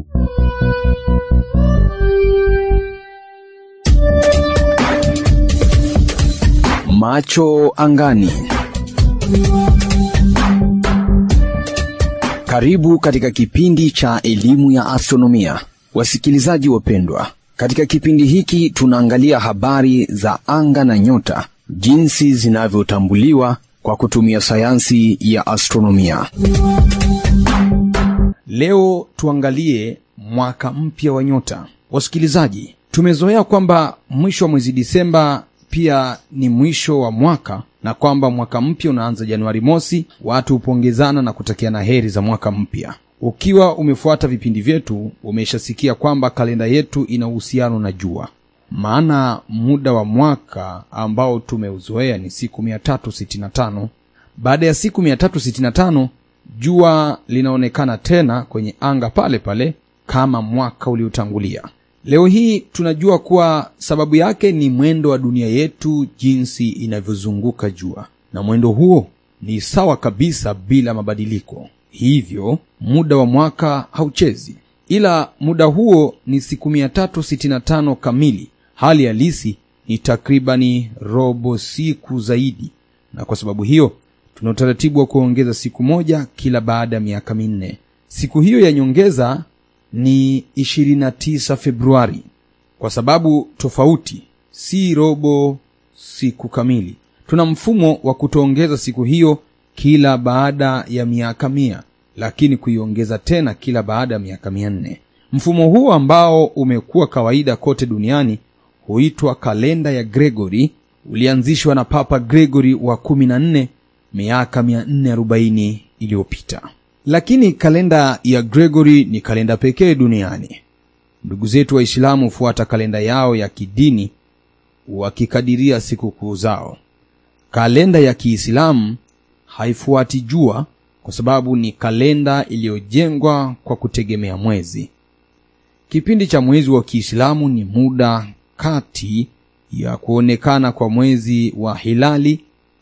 Macho angani. Karibu katika kipindi cha elimu ya astronomia, wasikilizaji wapendwa. Katika kipindi hiki tunaangalia habari za anga na nyota, jinsi zinavyotambuliwa kwa kutumia sayansi ya astronomia. Leo tuangalie mwaka mpya wa nyota. Wasikilizaji, tumezoea kwamba mwisho wa mwezi Disemba pia ni mwisho wa mwaka na kwamba mwaka mpya unaanza Januari mosi. Watu hupongezana na kutakiana heri za mwaka mpya. Ukiwa umefuata vipindi vyetu, umeshasikia kwamba kalenda yetu ina uhusiano na jua, maana muda wa mwaka ambao tumeuzoea ni siku 365. Baada ya siku 365 jua linaonekana tena kwenye anga pale pale kama mwaka uliotangulia. Leo hii tunajua kuwa sababu yake ni mwendo wa dunia yetu jinsi inavyozunguka jua, na mwendo huo ni sawa kabisa bila mabadiliko. Hivyo muda wa mwaka hauchezi, ila muda huo ni siku 365 kamili. Hali halisi ni takribani robo siku zaidi, na kwa sababu hiyo tuna utaratibu wa kuongeza siku moja kila baada ya miaka minne. Siku hiyo ya nyongeza ni 29 Februari kwa sababu tofauti, si robo siku kamili. Tuna mfumo wa kutoongeza siku hiyo kila baada ya miaka mia, lakini kuiongeza tena kila baada ya miaka mia nne. Mfumo huo ambao umekuwa kawaida kote duniani huitwa kalenda ya Gregory. Ulianzishwa na Papa Gregory wa 14 miaka 440 iliyopita. Lakini kalenda ya Gregory ni kalenda pekee duniani. Ndugu zetu Waislamu hufuata kalenda yao ya kidini wakikadiria sikukuu zao. Kalenda ya Kiislamu haifuati jua kwa sababu ni kalenda iliyojengwa kwa kutegemea mwezi. Kipindi cha mwezi wa Kiislamu ni muda kati ya kuonekana kwa mwezi wa hilali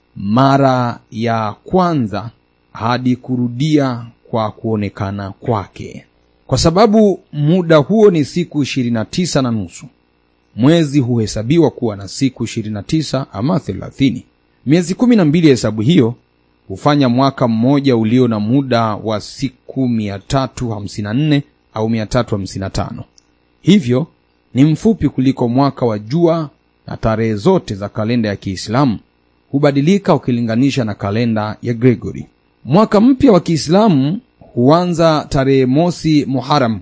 mara ya kwanza hadi kurudia kwa kuonekana kwake. Kwa sababu muda huo ni siku 29 na nusu, mwezi huhesabiwa kuwa na siku 29 ama 30. Miezi kumi na mbili ya hesabu hiyo hufanya mwaka mmoja ulio na muda wa siku 354 au 355. Hivyo ni mfupi kuliko mwaka wa jua, na tarehe zote za kalenda ya Kiislamu hubadilika ukilinganisha na kalenda ya Gregory. Mwaka mpya wa Kiislamu huanza tarehe mosi Muharam,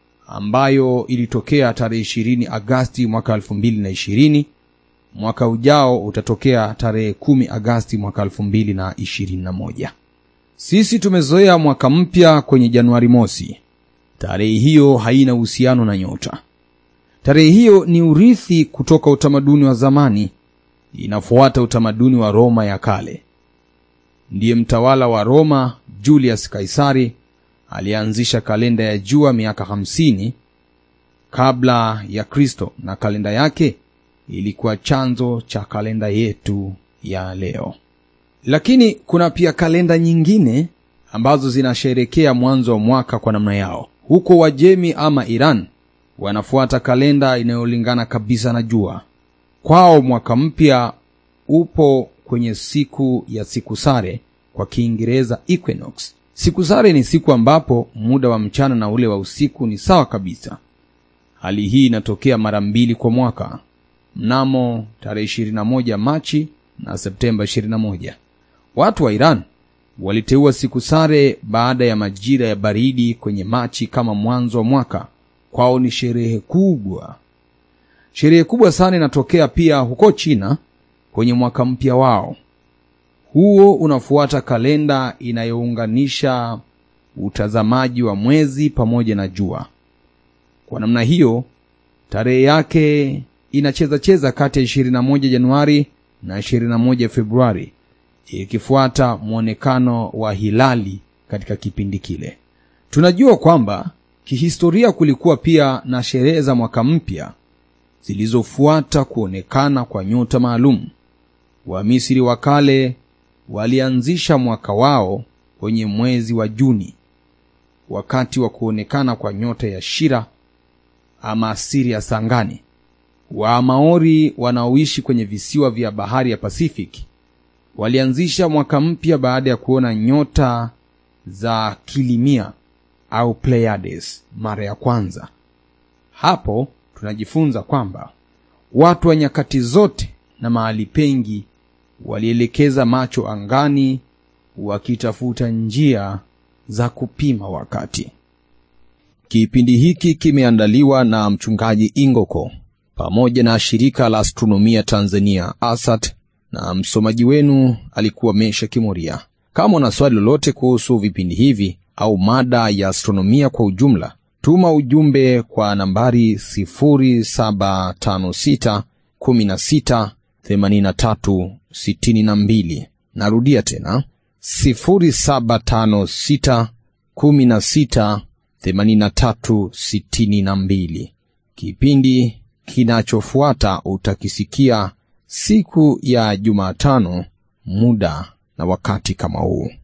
ambayo ilitokea tarehe ishirini Agasti mwaka elfu mbili na ishirini. Mwaka ujao utatokea tarehe kumi Agasti mwaka elfu mbili na ishirini na moja. Sisi tumezoea mwaka mpya kwenye Januari mosi. Tarehe hiyo haina uhusiano na nyota. Tarehe hiyo ni urithi kutoka utamaduni wa zamani, inafuata utamaduni wa Roma ya kale. Ndiye mtawala wa Roma Julius Kaisari alianzisha kalenda ya jua miaka hamsini kabla ya Kristo, na kalenda yake ilikuwa chanzo cha kalenda yetu ya leo. Lakini kuna pia kalenda nyingine ambazo zinasherekea mwanzo wa mwaka kwa namna yao. Huko Wajemi ama Iran wanafuata kalenda inayolingana kabisa na jua. Kwao mwaka mpya upo kwenye siku ya siku sare, kwa Kiingereza equinox. Siku sare ni siku ambapo muda wa mchana na ule wa usiku ni sawa kabisa. Hali hii inatokea mara mbili kwa mwaka, mnamo tarehe 21 Machi na Septemba 21. Watu wa Iran waliteua siku sare baada ya majira ya baridi kwenye Machi kama mwanzo wa mwaka. Kwao ni sherehe kubwa. Sherehe kubwa sana inatokea pia huko China kwenye mwaka mpya wao. Huo unafuata kalenda inayounganisha utazamaji wa mwezi pamoja na jua. Kwa namna hiyo, tarehe yake inacheza cheza kati ya 21 Januari na 21 Februari, ikifuata mwonekano wa hilali katika kipindi kile. Tunajua kwamba kihistoria kulikuwa pia na sherehe za mwaka mpya zilizofuata kuonekana kwa nyota maalum. Wamisri wa kale walianzisha mwaka wao kwenye mwezi wa Juni. wakati wa kuonekana kwa nyota ya Shira ama Sirius angani. Wamaori wanaoishi kwenye visiwa vya bahari ya Pacific walianzisha mwaka mpya baada ya kuona nyota za Kilimia au Pleiades mara ya kwanza. Hapo tunajifunza kwamba watu wa nyakati zote na mahali pengi walielekeza macho angani wakitafuta njia za kupima wakati. Kipindi hiki kimeandaliwa na mchungaji Ingoko pamoja na shirika la astronomia Tanzania ASAT, na msomaji wenu alikuwa Mesha Kimuria. Kama una swali lolote kuhusu vipindi hivi au mada ya astronomia kwa ujumla, tuma ujumbe kwa nambari 0756 16 83 62. Narudia tena 0756 16 83 62. Kipindi kinachofuata utakisikia siku ya Jumatano, muda na wakati kama huu.